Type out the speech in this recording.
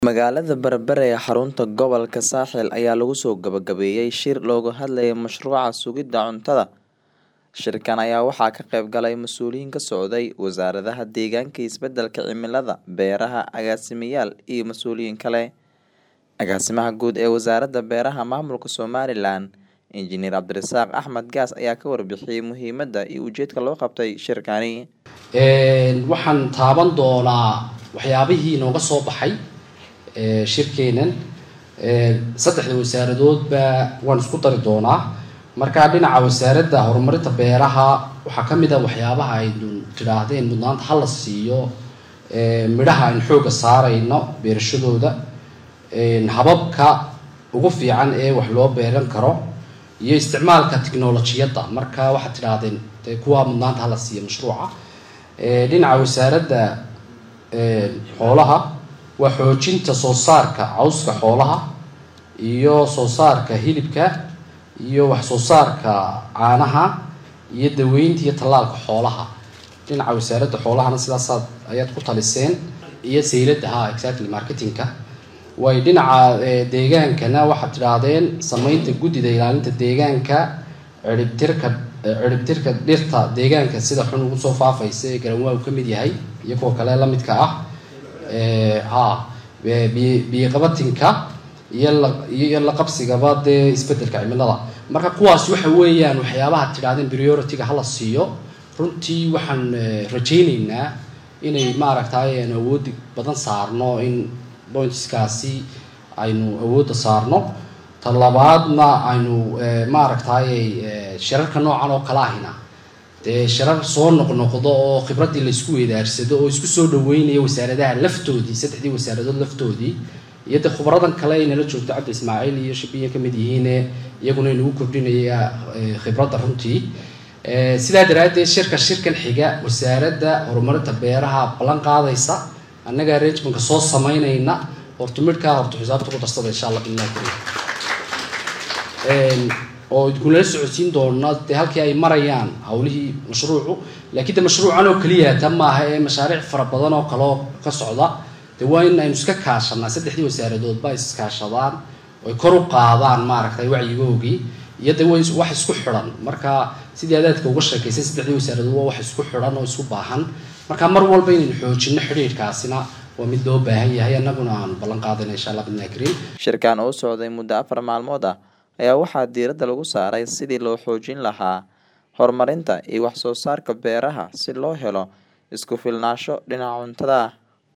Magaalada Berbera ee xarunta gobolka Saaxil ayaa lagu soo gabagabeeyay shir looga hadlayay mashruuca sugidda cuntada. Shirkan ayaa waxaa ka qayb galay mas'uuliyiin ka socday wasaaradaha deegaanka iyo isbeddelka cimilada, beeraha, agaasimayaal iyo mas'uuliyiin kale. Agaasimaha guud ee Wasaaradda Beeraha Maamulka Somalilan, Injineer Cabdirasaaq Axmed Gaas ayaa ka warbixiyay muhiimadda iyo ujeedka loo qabtay shirkani. waxaan taaban doonaa waxyaabihii nooga soo baxay shirkeenan saddexda wasaaradoodba waan isku dari doonaa marka dhinaca wasaaradda horumarinta beeraha waxaa ka mid a waxyaabaha aynu tidhaahdeen mudnaanta hala siiyo midhaha aynu xooga saarayno beerashadooda hababka ugu fiican ee wax loo beeran karo iyo isticmaalka tiknolojiyadda marka waxaad tidhaahdeen de kuwa mudnaanta hala siiyo mashruuca dhinaca wasaaradda xoolaha waa xoojinta soo saarka cawska xoolaha iyo soo saarka hilibka iyo wax soo saarka caanaha iyo daweynta iyo tallaalka xoolaha dhinaca wasaaradda xoolahana sidaasaad ayaad ku taliseen iyo sayladda ha exactly marketingka way dhinaca deegaankana waxaad tidhaahdeen sameynta guddida ilaalinta deegaanka ciribtirka ciribtirka dhirta deegaanka sida xun ugu soo faafaysa ee garanwaa uu ka mid yahay iyo kuwa kale la midka ah ha biyoqabatinka iyo la iyo la qabsigaba dee isbeddelka cimilada marka kuwaas waxa weeyaan waxyaabaha tidhahdeen priority-ga hala siiyo runtii waxaan rajayneynaa inay maaragtay aynu awoodi badan saarno in pointskaasi aynu awoodda saarno ta labaadna aynu maaragtay shirarka noocan oo kala ahina dee shirar soo noqnoqdo oo khibraddii laysku weydaarsado oo isku soo dhaweynaya wasaaradaha laftoodii saddexdii wasaaradood laftoodii iyo dee khubradan kale ay nala joogto cabdi ismaaciil iyo shabiya ka mid yihiine iyaguna inagu kordhinaya khibradda runtii sidaa daraaddeed shirka shirkan xiga wasaaradda horumarinta beeraha ballan qaadaysa annaga arrangementka soo sameynayna horta midhkaa horta xisaabta ku darsada insha allah billahi karim oo idinkunala socodsiin doona dee halkii ay marayaan hawlihii mashruucu laakiin de mashruucan oo keliya ta maaha ee mashaariic fara badan oo kaleo ka socda de waa in aynu iska kaashanaa saddexdii wasaaradoodba ay iskaashadaan oy kor u qaadaan maaragtay wacyigoogii iyo de way wax isku xidhan marka sidii adaadka uga sheekaysay saddexdii wasaaradood waa wax isku xidhan oo isku baahan marka mar walba inaynu xoojino xidhiidhkaasina waa mid loo baahan yahay annaguna aan ballan qaadayna insha allah bidnaa kariim Shirkan oo socday muddo afar maalmood ah ayaa waxaa diiradda lagu saaray sidii loo xoojin lahaa horumarinta iyo wax soo saarka beeraha si loo helo isku filnaansho dhinaca cuntada ah